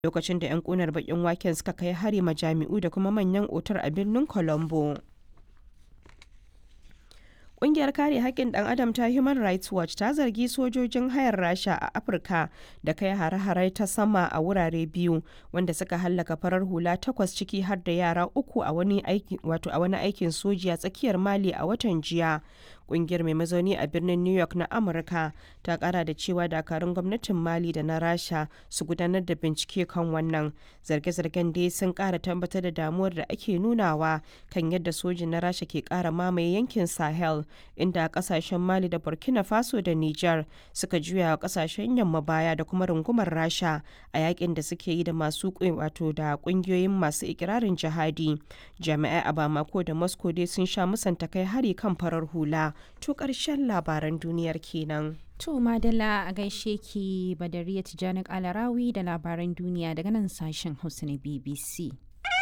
lokacin da 'yan kunar bakin waken suka kai hari majami'u da kuma manyan otar a birnin colombo Ƙungiyar kare haƙƙin ɗan adam ta Human Rights Watch ta zargi sojojin hayar Rasha a Afirka da kai hare-hare ta sama a wurare biyu wanda suka hallaka farar hula takwas ciki har da yara uku a wani aikin soji a tsakiyar Mali a watan jiya. Ƙungiyar mai mazauni a birnin New York na Amurka ta ƙara da cewa dakarun gwamnatin Mali da na Rasha su gudanar da bincike kan wannan. Zarge-zargen dai sun ƙara tabbatar da damuwar da ake nunawa kan yadda sojin na Rasha ke ƙara mamaye yankin Sahel. inda kasashen mali da burkina faso da niger suka juya wa kasashen yamma baya da kuma rungumar rasha a yakin da suke yi da masu wato da kungiyoyin masu ikirarin jihadi jami'ai a bamako da moscow dai sun sha musanta kai hari kan farar hula to karshen labaran duniyar kenan To Madalla a gaishe ki Badariya Tijjani Alarawi da labaran duniya daga nan sashen Hausa na BBC.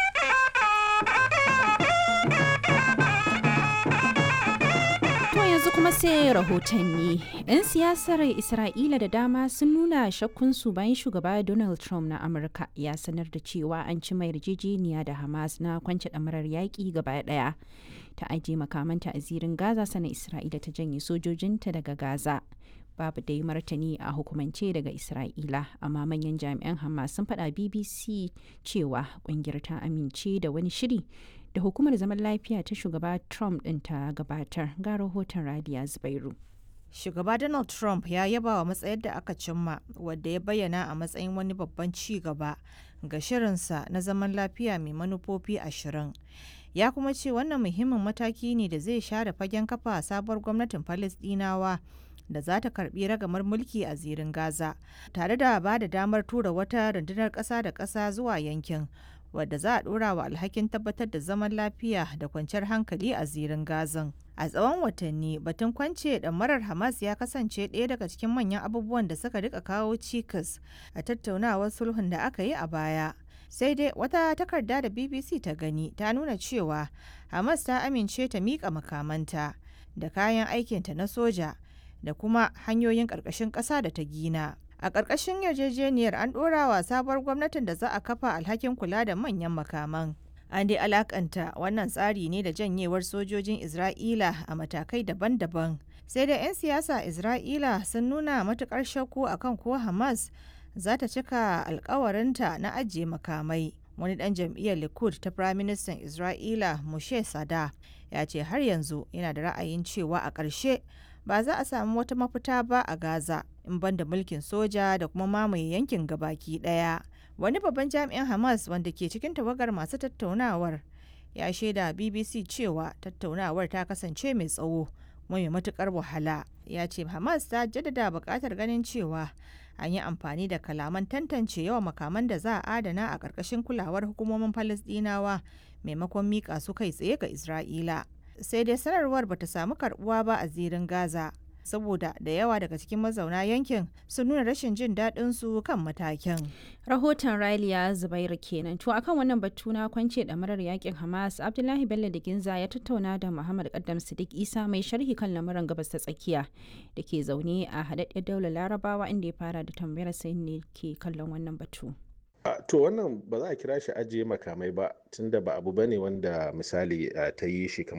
yanzu kuma sai rahotanni. 'Yan siyasar Isra'ila da dama sun nuna shakkunsu bayan shugaba Donald Trump na Amurka ya sanar da cewa an ci mai yarjejeniya da Hamas na kwance ɗamarar yaƙi gaba ɗaya. Ta ajiye makamanta a zirin Gaza sana Isra'ila ta janye sojojinta daga Gaza. Babu dai martani a hukumance daga Isra'ila, amma manyan jami'an Hamas sun faɗa BBC cewa ƙungiyar ta amince da wani shiri da hukumar zaman lafiya ta shugaba Trump ɗin ta gabatar ga rahoton Radiya Zubairu. Shugaba Donald Trump ya yaba wa matsayar da aka cimma wadda ya bayyana a matsayin wani babban ci gaba ga shirinsa na zaman lafiya mai manufofi ashirin. Ya kuma ce wannan muhimmin mataki ne da zai share fagen kafa sabuwar gwamnatin Falasɗinawa da za ta karbi ragamar mulki a zirin Gaza, tare da ba da damar tura wata rundunar ƙasa da ƙasa zuwa yankin. wadda za a dora wa alhakin tabbatar da zaman lafiya da kwanciyar hankali a zirin gazan a tsawon watanni batun kwance ɗamarar hamas ya kasance ɗaya daga cikin manyan abubuwan da suka rika kawo cikas a tattaunawar sulhun da aka yi a baya sai dai wata takarda da bbc ta gani ta nuna cewa hamas ta amince ta miƙa makamanta da kayan aikinta na soja da kuma hanyoyin ƙarƙashin ƙasa da ta gina a ƙarƙashin yarjejeniyar an ɗora wa sabuwar gwamnatin da za a kafa alhakin kula da manyan makaman an dai alakanta wannan tsari ne da janyewar sojojin isra'ila a matakai daban-daban sai da 'yan siyasa isra'ila sun nuna matukar shakku akan ko hamas za ta cika alkawarinta na ajiye makamai wani dan jam'iyyar likud ta firaministan isra'ila mushe sada ya ce har yanzu yana da ra'ayin cewa a ƙarshe ba za a samu wata mafita ba a Gaza in banda mulkin soja da kuma mamaye yankin gabaki daya. Wani babban jami'in Hamas wanda ke cikin tawagar masu tattaunawar ya shaida BBC cewa tattaunawar ta kasance mai tsawo mai matukar wahala. Ya ce Hamas ta jaddada buƙatar ganin cewa an yi amfani da kalaman tantance yawan makaman da za a adana a ƙarƙashin kulawar hukumomin Falasɗinawa maimakon miƙa su kai tsaye ga Isra'ila. sai dai sanarwar bata samu karbuwa ba a zirin Gaza saboda da yawa daga cikin mazauna yankin sun nuna rashin jin daɗin su kan matakin. Rahoton Raliya Zubairu kenan. To akan wannan batu na kwance ɗamarar yakin Hamas, Abdullahi Bello da Ginza ya tattauna da Muhammad Kaddam Sadiq Isa mai sharhi kan lamuran gabas ta tsakiya da ke zaune a haɗaɗɗiyar daular Larabawa inda ya fara da tambayar sai ne ke kallon wannan batu. to wannan ba za a kira shi ajiye makamai ba tunda ba abu bane wanda misali ta yi shi